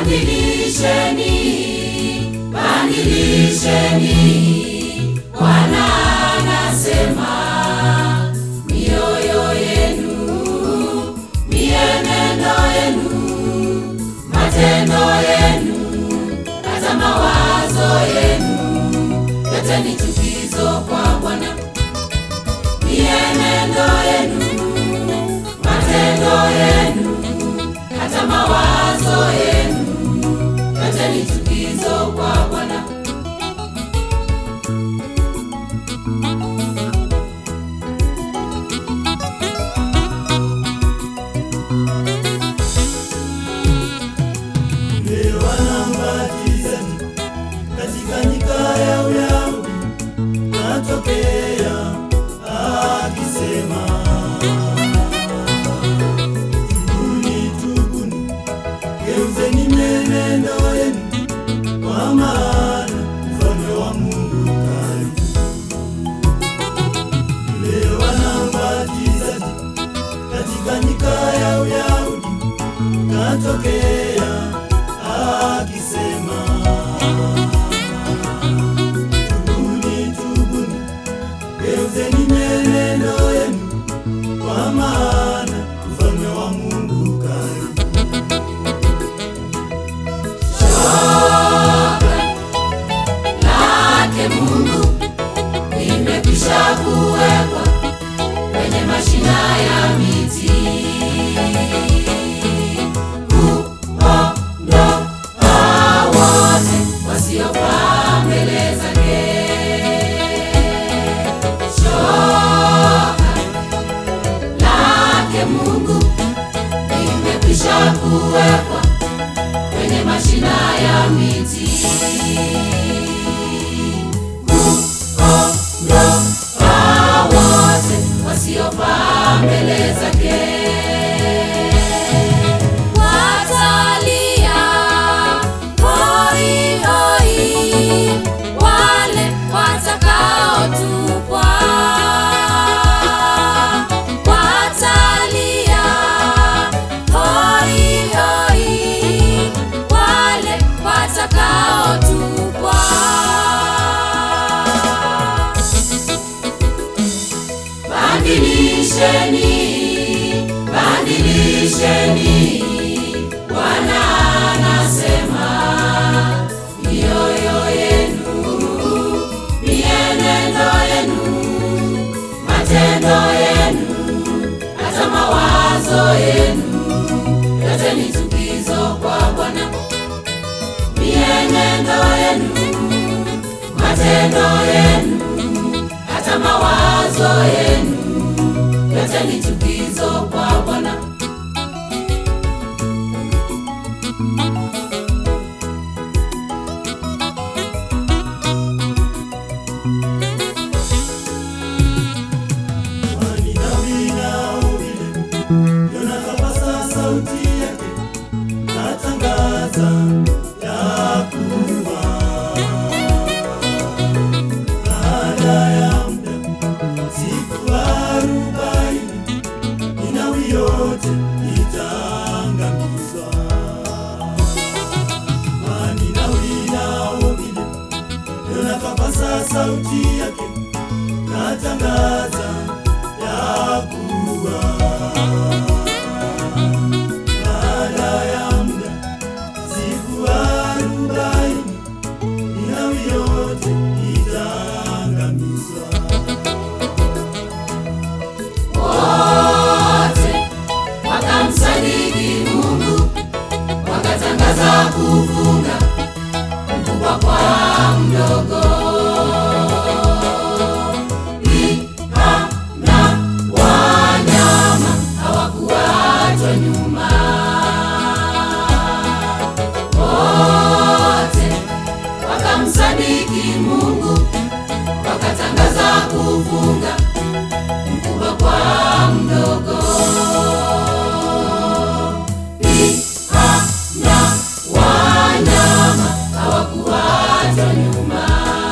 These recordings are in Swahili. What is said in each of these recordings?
Badilisheni, badilisheni. Bwana anasema mioyo yenu, mienendo yenu, matendo yenu, hata mawazo yenu yote ni chukizo kwa Bwana. Mienendo yenu, matendo yenu, hata mawazo yenu yote ni chukizo kwa Bwana. Leo anambatiza katika nyika ya Uyahudi, natokea akisema, tubuni, tubuni, geuzeni mienendo yenu, kwa maana ufalme wa Mungu karibu. Leo anambatiza katika nyika ya Uyahudi katokea akisema, tubuni, tubuni, geuzeni mienendo yenu, kwa maana ufalme wa Mungu karibu. lake Mungu limekwisha kuwekwa kwenye mashina ya miti kuondoa wote wasiofaa mbele zake. Shoka lake Mungu limekwisha kuwekwa kwenye mashina ya miti kuondoa wote wasiofaa mbele zake. Watalia hoi hoi wale watakaotupwa, watalia hoi hoi wale watakaotupwa. Badilisheni, badilisheni. Bwana anasema mioyo yenu, mienendo yenu, matendo yenu, hata mawazo yenu yote ni chukizo kwa Bwana. Mienendo yenu, matendo yenu, hata mawazo yenu yote ni chukizo kwa Bwana. Kwani Daudi na uvile Yona kapasa sauti yake, katangaza ya kuwa baada ya muda siku arobaini Ninawi yote itaangamizwa. Kwani Ninawi na uvile Yona kapasa sauti yake katangaza ya kuwa baada ya muda siku arobaini Ninawi yote itaangamizwa. wote wakamsadiki Mungu, wakatangaza kufunga mkubwa kwa mdogo. Pia na wanyama hawakuachwa nyuma, wote wakamsadiki Mungu, wakatangaza kufunga mkubwa kwa mdogo. Pia na wanyama hawakuachwa nyuma.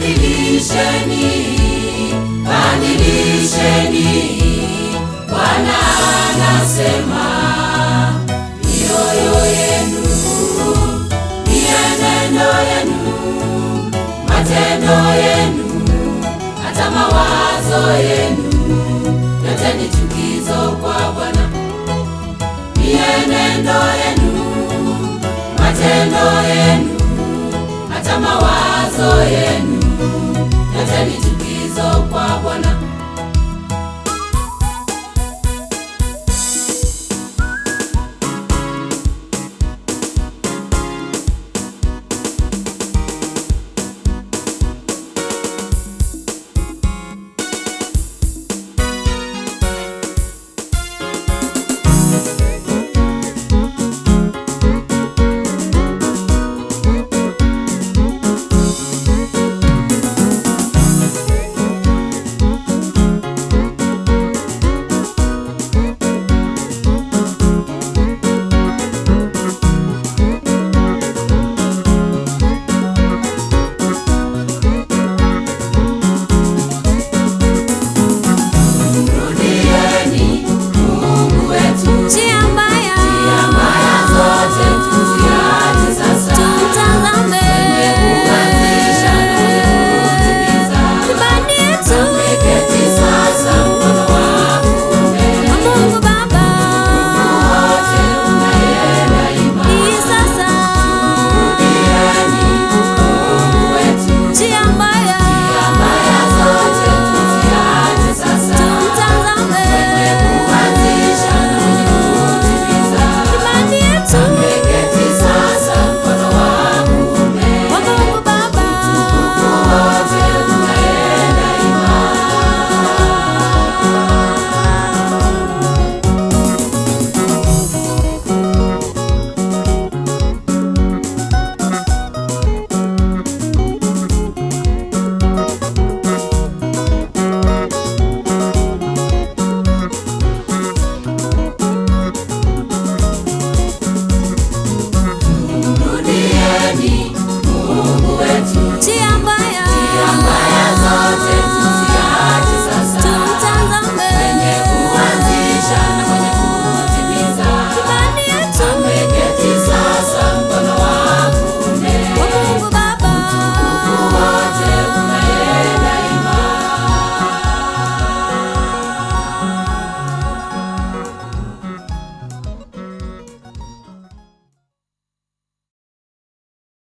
Badilisheni, badilisheni, Bwana anasema mioyo yenu, mienendo yenu, matendo yenu, hata mawazo yenu, yote ni chukizo kwa Bwana. Mienendo yenu, matendo yenu, hata mawazo yenu, yote ni chukizo kwa Bwana.